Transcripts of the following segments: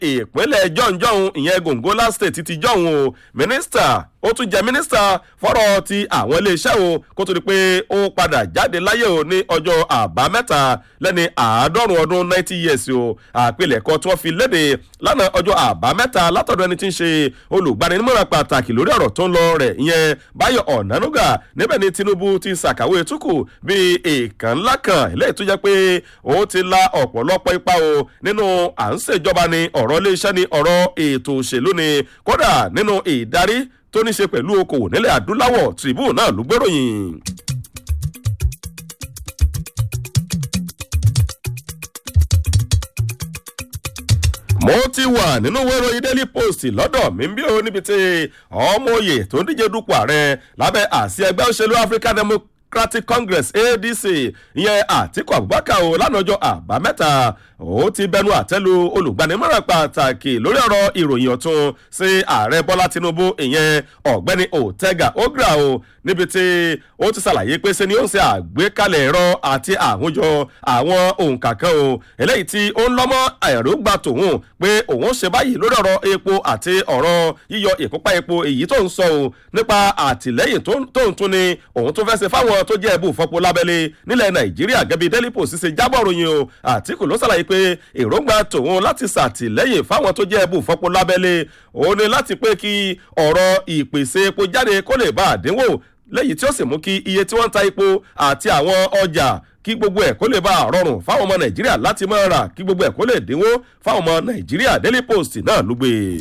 ìpínlẹ̀ jọ̀ǹjọ̀hún ìyẹn gongola state ti jọ̀hún o mínísítà ó tún jẹ́ mínísítà fọ́rọ̀ ti àwọn iléeṣẹ́ o kó tó di pé ó padà jáde láyé o ní ọjọ́ àbámẹ́ta lẹ́ni àádọ́rùn ọdún ninety years o àpilẹ̀kọ tí wọ́n fi léde lánàá ọjọ́ àbámẹ́ta látọ̀dọ̀ ẹni tí ń ṣe olùgbaninímọ̀ràn pàtàkì lórí ọ̀rọ̀ tó ń lọ rẹ̀ ìyẹn báyọ̀ ọ̀nánúgà níbẹ̀ ni tinubu ti ṣàkàwé túkù bíi èèkàn ńlá kan eléyìí tó jẹ́ pé ó ti la ọ̀pọ̀lọpọ̀ ipa o nínú à ń ṣèjọba ni ọ̀rọ̀ iléeṣẹ́ ni ọ̀rọ̀ ètò òṣèlú ni kódà nínú ìdarí tó ní ṣe pẹ̀lú okòwò nílẹ̀ adúláwọ̀ tribune náà ló gbèròyìn. mo ti wà nínú ìwé ìròyìn daily post lọ́dọ̀ mi bí o níbi tí ọmọ òye tó ń díje dupò ààrẹ lábẹ́ àsí ẹgbẹ́ òṣèlú african democratic congress adc ìyẹn àtiku abubakar o lánàjọ àbámẹ́ta ó ti bẹnu àtẹ́lu olùgbanimọ̀ràn pàtàkì lórí ọ̀rọ̀ ìròyìn ọ̀tún sí ààrẹ bọ́lá tinubu ìyẹn ọ̀gbẹ́ni otega ogra o níbi tí ó ti ṣàlàyé pé ṣe ni ó ń ṣe àgbékalẹ̀ ẹ̀rọ àti àwùjọ àwọn òǹkà kan o eléyìí tí ó ń lọ́mọ́ ẹ̀rọ gba tòun pé òun ṣe báyìí lórí ọ̀rọ̀ epo àti ọ̀rọ̀ yíyọ ìkópa epo èyí tó ń sọ o nípa àtìlẹ́yìn tó ń tún ni òun tó fẹ́ ṣe fáwọn tó jẹ́ ẹ̀bù fọ́pọ̀ lábẹ́lé nílẹ̀ nàìjíríà gẹ́bí daily post ṣe jábọ̀ ròyìn o àtìkù ló ṣàlàyé pé èròǹgbà tòun láti ṣàtìlẹ́yìn fáwọn tó jẹ́ ẹ̀bù fọ́pọ̀ lábẹ́lé òun ni láti pé kí ọ̀rọ̀ ìpèsè epo jáde kó lè bá àdínwó lẹ́yìn tí ó sì mú kí iye tí wọ́n ń ta epo àti àwọn ọjà kí gbogbo ẹ̀ kó lè bá a rọrùn fáwọn ọmọ nàìjíríà láti máa rà kí gbogbo ẹ̀ kó lè dínwó fáwọn ọmọ nàìjíríà daily post náà ló gbé e.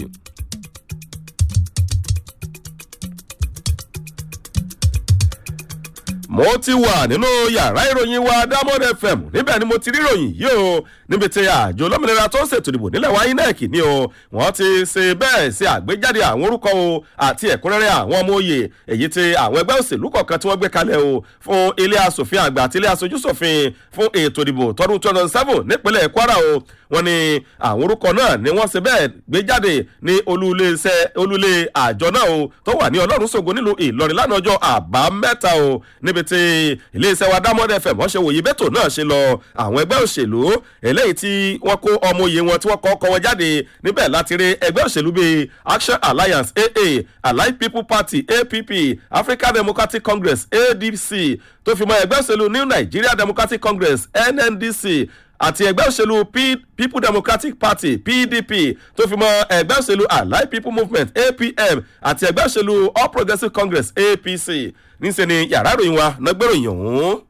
mo ti wà nínú yàrá ìròyìn wa diamond fm níbẹ̀ ni mo ti rí ìròyìn yìí o níbi tí àjọ olómìnira tó ń ṣètò ìdìbò nílẹ̀ wa inec ni o wọ́n ti ṣe bẹ́ẹ̀ ṣe àgbéjáde àwọn orúkọ o àti ẹ̀kúnrẹ́rẹ́ àwọn ọmọ òye èyí tí àwọn ẹgbẹ́ òṣèlú kọ̀ọ̀kan tí wọ́n gbé kalẹ̀ o fún ilé asòfin àgbà àti ilé aṣojú ṣòfin fún ètò ìdìbò tọdún two thousand seven nípínlẹ̀ kwara o wọ́n ní àwọn orúkọ náà ni wọ́n ṣe bẹ́ẹ̀ gbé jáde ní olúlé àjọ náà o tó wà ní ọlọ́run ṣògo nílùú ìlọrin lánàá ọjọ́ àbámẹ́ta o níbi tí iléeṣẹ́ wa dámọ́dẹ fẹ̀ mọ́ ṣe wòye bẹ́tò náà ṣe lọ àwọn ẹgbẹ́ òṣèlú eléyìí tí wọ́n kó ọmọ òye wọn tí wọ́n kọ́ kọ́ wọn jáde níbẹ̀ láti rí ẹgbẹ́ òṣèlú bíi action alliance aa allied people party app african democratic congress adc tó fi mọ ẹgbẹ́ òṣèlú new nigeria democratic congress nndc àti ẹgbẹ́ òṣèlú people democratic party pdp tó fi mọ ẹgbẹ́ òṣèlú allied people movement apm àti ẹgbẹ́ òṣèlú all progressives congress apc níṣẹ́ ni yàrá ìròyìn wa nágbèròyìn ọ̀hún.